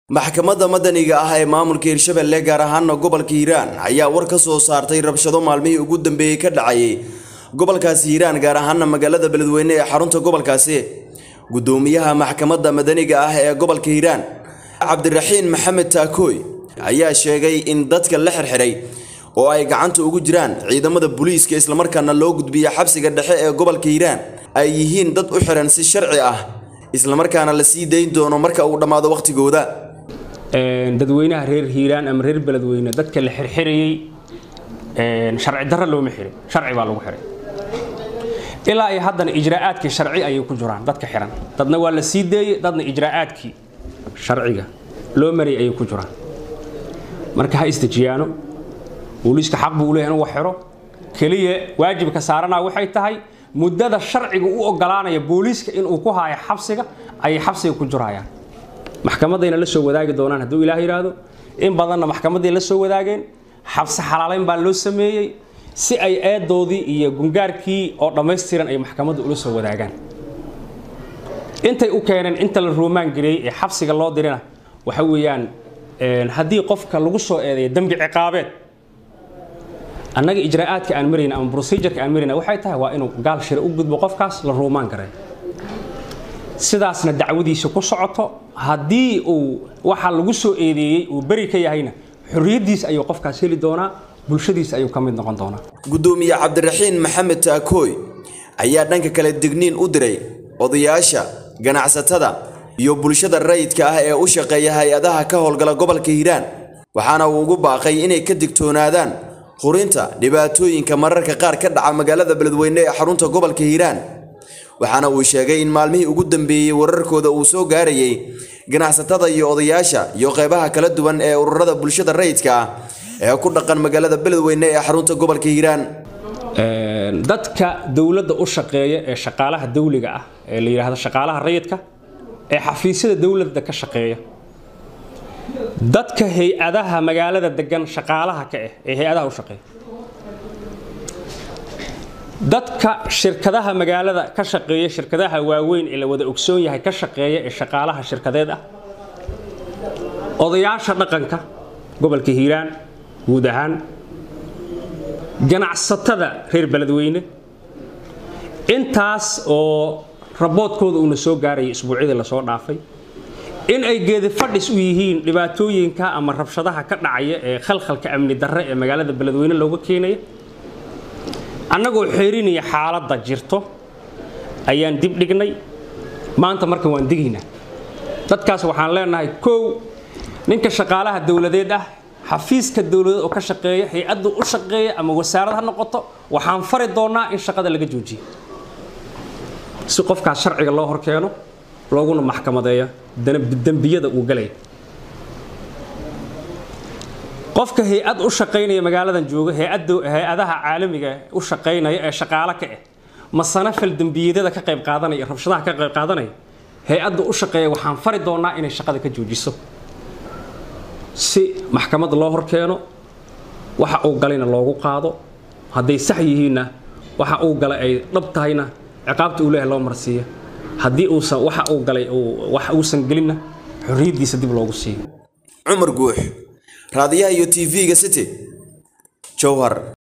maxkamadda madaniga ah ee maamulka hirshabelle gaar ahaana gobolka hiiraan ayaa war ka soo saartay rabshado maalmihii ugu dambeeyey ka dhacayay gobolkaasi hiiraan gaar ahaana magaalada beledweyne ee xarunta gobolkaasi gudoomiyaha maxkamadda madaniga ah ee gobolka hiiraan cabdiraxiin maxamed taakooy ayaa sheegay in dadka la xirxiray oo ay gacanta ugu jiraan ciidamada booliiska islamarkaana loo gudbiya xabsiga dhexe ee gobolka hiiraan ay yihiin dad u xiran si sharci ah islamarkaana la sii dayn doono marka uu dhammaado wakhtigooda dadweynaha reer hiiraan ama reer beledweyne dadka la xirxirayey sharci darro looma xirin sharci baa lagu xiray ilaa ay haddana ijraa'aadkii sharci ayay ku jiraan dadka xiran dadna waa la sii deeyey dadna ijraa'aadkii sharciga loo marayay ayay ku jiraan marka ha isdejiyaano booliiska xaq buu leeyahay inuu wax xiro keliya waajibka saaranaa waxay tahay muddada sharciga u ogolaanaya booliiska inuu ku haayo xabsiga ayay xabsiga ku jirayaan maxkamadayna la soo wadaagi doonaan hadduu ilaah yidhaahdo in badanna maxkamaday la soo wadaageen xabsi xalaalayn baa loo sameeyey si ay eedoodii iyo gungaarkii oo dhammaystiran ay maxkamadda ula soo wadaagaan intay u keeneen inta la ruumaan gareeyey ee xabsiga loo dirina waxa weeyaan haddii qofka lagu soo eedeeyo dembi ciqaabeed annaga ijraa'aadka aan marayna ama procedureka aan marayna waxay tahay waa inuu gaal shire u gudbo qofkaas la ruumaan garay sidaasna dacwadiisa ku socoto haddii uu waxa lagu soo eedeeyey uu beri ka yahayna xorriyaddiisa ayuu qofkaas heli doonaa bulshadiisa ayuu ka mid noqon doonaa gudoomiye cabdiraxiin maxamed taakooy ayaa dhanka kale digniin u diray odayaasha ganacsatada iyo bulshada rayidka ah ee u shaqeeya hay-adaha ka howlgala gobolka hiiraan waxaana uu ugu baaqay inay ka digtoonaadaan hurinta dhibaatooyinka mararka qaar ka dhaca magaalada beledweyne ee xarunta gobolka hiiraan waxaana uu sheegay in maalmihii ugu dambeeyey wararkooda uu soo gaarayay ganacsatada iyo odayaasha iyo qeybaha kala duwan ee ururada bulshada rayidka ah ee ku dhaqan magaalada beledweyne ee xarunta gobolka hiiraan dadka dowladda u shaqeeya ee shaqaalaha dawliga ah ee la yidhaahdo shaqaalaha rayidka ee xafiisyada dowladda ka shaqeeya dadka hay-adaha magaalada degan shaqaalaha ka ah ee hay-adaha u shaqeeya dadka shirkadaha magaalada ka shaqeeya shirkadaha waaweyn ee la wada ogsoon yahay ka shaqeeya ee shaqaalaha shirkadeed ah odayaasha dhaqanka gobolka hiiraan guud ahaan ganacsatada reer beledweyne intaas oo raboodkooda uuna soo gaarayay isbuucyadii lasoo dhaafay in ay geedi fadhis u yihiin dhibaatooyinka ama rabshadaha ka dhacaya ee khalkhalka amni darre ee magaalada beledweyne looga keenaya annagoo xeerinaya xaaladda jirto ayaan dib dhignay maanta marka waan digaynaa dadkaas waxaan leenahay kow ninka shaqaalaha dowladeed ah xafiiska dowladeed oo ka shaqeeya hay-addu u shaqeeya ama wasaarad ha noqoto waxaan fari doonaa in shaqada laga joojiyo si qofkaas sharciga loo horkeeno looguna maxkamadeeya dembiyada uu galaya qofka hay-ad u shaqaynaya magaaladan jooga hay-adaha caalamiga u shaqaynaya ee shaqaalo ka ah masana fal dembiyadada ka qayb qaadanaya rabshadaha ka qayb qaadanaya hay-adda u shaqeeya waxaan fari doonaa inay shaqada ka joojiso si maxkamad loo horkeeno waxa uu galayna loogu qaado hadday sax yihiinna waxa uu galay ay dhab tahayna ciqaabta uu leeyahay loo marsiiya haddii uusan waxa uu galay wax uusan gelinna xorriyaddiisa dib loogu siiyo cumar guux raadiyaha iyo tv-ga city jowhar